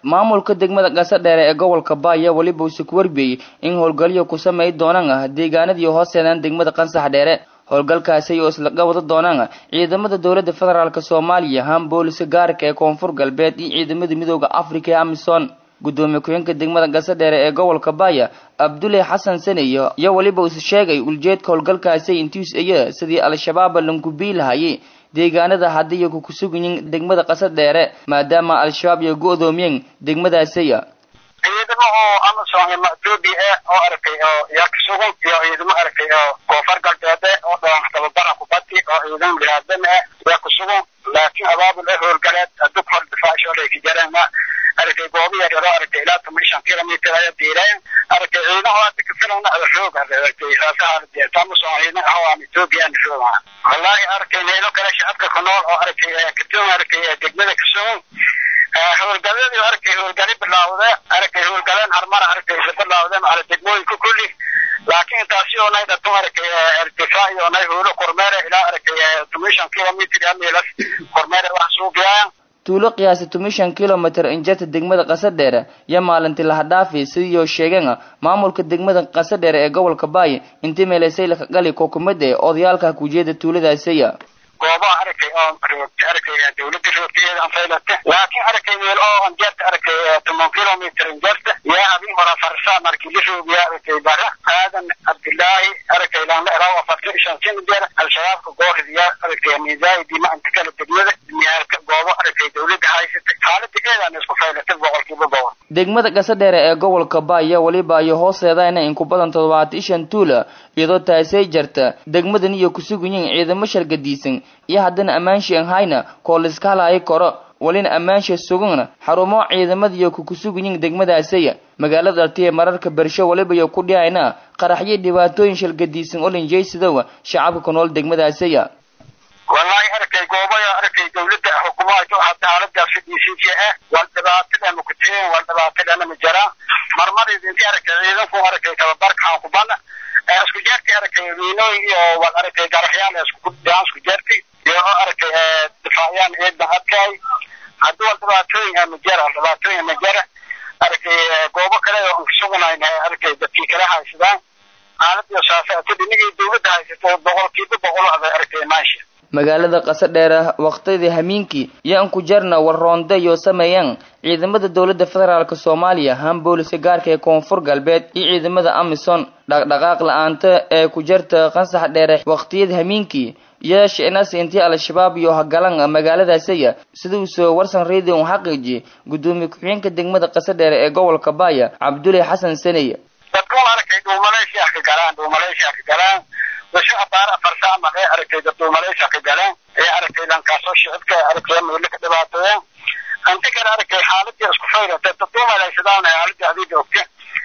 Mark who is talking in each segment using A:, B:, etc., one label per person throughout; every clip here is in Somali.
A: maamulka degmada gasadheere ee gobolka baaya weliba uuse ku warbiyey in howlgalyo ku samey doonaan ah deegaanadii hooseedaan degmada qansax dheere howlgalkaasi oo isla qabado doonaan ciidamada dowladda federaalk soomaaliya haan booliska gaarka ee koonfur galbeed iyo ciidamada midooda africa ee amisom gudoomiye ku-xeenka degmada gasadheere ee gobolka baaya abdulle xasan saneyo iyo weliba uuse sheegay uljeedka howlgalkaasi intiis iya sidii al-shabaaba lankubii lahayay deegaanada haddiiyo ku kusugayin degmada qasadheere maadaama al-shabaab iyo go-doomiyeen degmadaasiya
B: ciidamo oo amazon iyo ethoobia ah oo aragtay oo yaa ka sugan iyo ciidamo aragtay oo koonfur galbeede oo dhoon tababara kubadi oo ciidamo biniaadam ah yaa ku sugan laakiin abaabul ah howlgaleed hadduu kor difaasho ay ka jareen ma aragtay goobo yar yaroo aragtay ilaa toban shan kilomitr ayaa diireen aragtay ciidamo hadda ka filana roog aragtay saasaha amazon ciidamo ah oo aan ethoobia aan roog wallahi aragtay meelo kale shacabka ku nool oo aragtay kadoon aragtay degmada ka sugan howlgaladii arkay howlgali bilaawde arkay howlgaleen harmar arkay isa bilaawdeen ala degmooyinka kulli laakiin intaasi oo nay dhatu arkay irtifaac iyo nay howlo kormeere ilaa arkay tomishan kilomitr amilas kormeere wax suuqiyaan
A: tuulo qiyaasa tomishan kilomitr injirta degmada qasadheere iyo maalintii lahadhaafi sidii sheegeen maamulka degmada qasadheere ee gobolka baay intii meelaysay laka gali kookumada ee odayaalka kujeeda tuuladaasiya
B: goobaha arkay oo roogta arkay dawladda roogtadeeda anfaylata laakiin arkay meel oo anjeerta arkay toban kilomitr anjeerta yaa habin hora farsa markii la roogiya arkay bara aadan cabdillaahi arkay laanla eraawa farta shan sin jeer al-shabaabka gooridiya arkay miisaayidii ma inta kala degmada miyaalka goobo arkay dawladda haysata xaalada eedaan isku faylata boqolkiiba boqol
A: degmada gasadheere ee gobolka baaya weliba iyo hooseedana in ku badan toddobaatan shan tuula iyadoo taasay jarta degmadan iyo kusugayiin ciidamo shargadiisan iyo haddana ammaansha an hayna koo laiska halaayi karo walina ammaansha sugana xarumo ciidamadiiyo ku kusugayiin degmadaasaya magaalada artiye mararka bersho weliba iyo ku dhihayna qaraxyo dhibaatooyin shargadiisan oo linjaysidowa shacabka ku nool degmadaasaya
B: wallahi arkay goobaya arkay dawladda xukuumaha hadda xaaladaas fidisiinti ah wal dhibaatadana ku tireen wal dhibaatadana ma jiraan marmar idinti arkay ciidanku arkay tababarkaan ku bana isku jeerti arkay wiinooyin iyo wal arkay garaxyaal isku daan isku jeerti iyo arkay difaaciyaan ciidan adkay haddii wal dhibaatooyin ma jira dhibaatooyin ma jira arkay goobo kale oo aan sugnayn arkay dadkii kala haysadaan xaaladii saasata dhinigii dawladda haysato boqolkiiba boqol aday arkay maasha
A: magaalada qasadheere waqtidii hamiinkii iyo an ku jarna warroonde iyo sameeyaan ciidamada dowladda federaalk soomaaliya haan booliska gaarka ee koonfur galbeed iyo ciidamada amisom dhaqdhaqaaq la-aanta ee ku jarta qansax dheere waqtiyada hamiinkii iyo shinas intii al-shabaab iyo hagalan magaaladaasiya sida uu soo warsan radio un xaqiiji gudoomiye ku-xigeenka degmada qasadheere ee gobolka baaya cabdulle xasan saney
B: dadkuun arkay dhuumaleysha ka galaan dhuumaleysha ka galaan washo abaar afarsa ama ee aragtay dad dhuumaleysha ka galaan ee aragtay lankaasoo shicibka aragtay meelo ka dhibaatooyaan anti kale aragtay xaaladii isku fayrata dad dhuumaleysadaan xaaladii adii joogta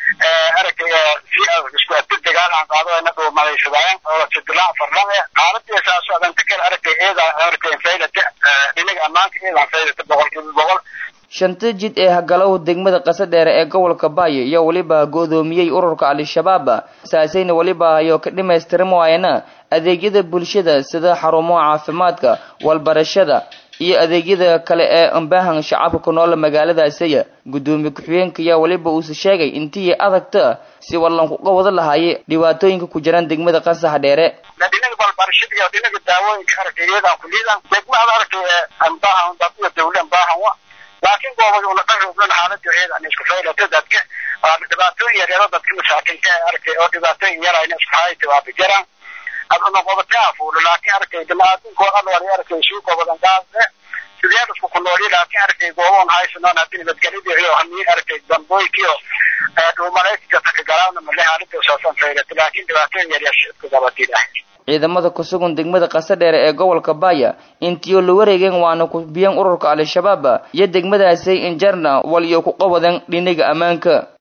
B: aragtay si isku adi dagaal aan qaado ina dhuumaleysadaayan oo sidilaan farlan xaaladii saaso anti kale aragtay eeda aragtay faylata dhinaga ammaanka eedaan faylata boqolkiiba boqol
A: shanta jid ee hagalow degmada qasadheere ee gobolka baaya iyo weliba go-doomiyey ururka al-shabaab saasayna weliba ayo ka dhimaystiran waayana adeegyada bulshada sida xarumaha caafimaadka walbarashada iyo adeegyada kale ee ambaahan shacabka ku nool magaaladaasiya gudoomiye ku-xigeenka ayaa weliba uuse sheegay intii adagta si wallankuga wada lahaayay dhibaatooyinka ku jiraan degmada qasax dheere
B: dhinaga balbarashada iyo dhinaga daawooyinka aragtay iyadaan kuliidan degmada aragtay ambaahan dad iyo dawle ambaahan wa laakiin goobada una dharooglan xaalada iyada aan isku faylata dadka waa dhibaatooyin yaryaro dadka masaakiinta arkay oo dhibaatooyin yar ayna isku hayta waa bijiraan aduna qobataa fuulo laakiin arkay dimaadinko alwari arkay suu gobadan gaasne sidee isku ku nooli laakiin arkay gooboon haysanoon haddii nabadgelyadii iyo hamiin arkay dambooyinkiyo dhuumalayska taka galaana male xaalada saasan faylata laakiin dhibaatooyin yaryar shidka gabadiilah
A: ciidamada kusugan degmada qasadheere ee gobolka baaya intiyo la wareegeen waana ku biyeen ururka al-shabaab iyo degmadaasay injarna wal iyo ku qabadan dhinaga ammaanka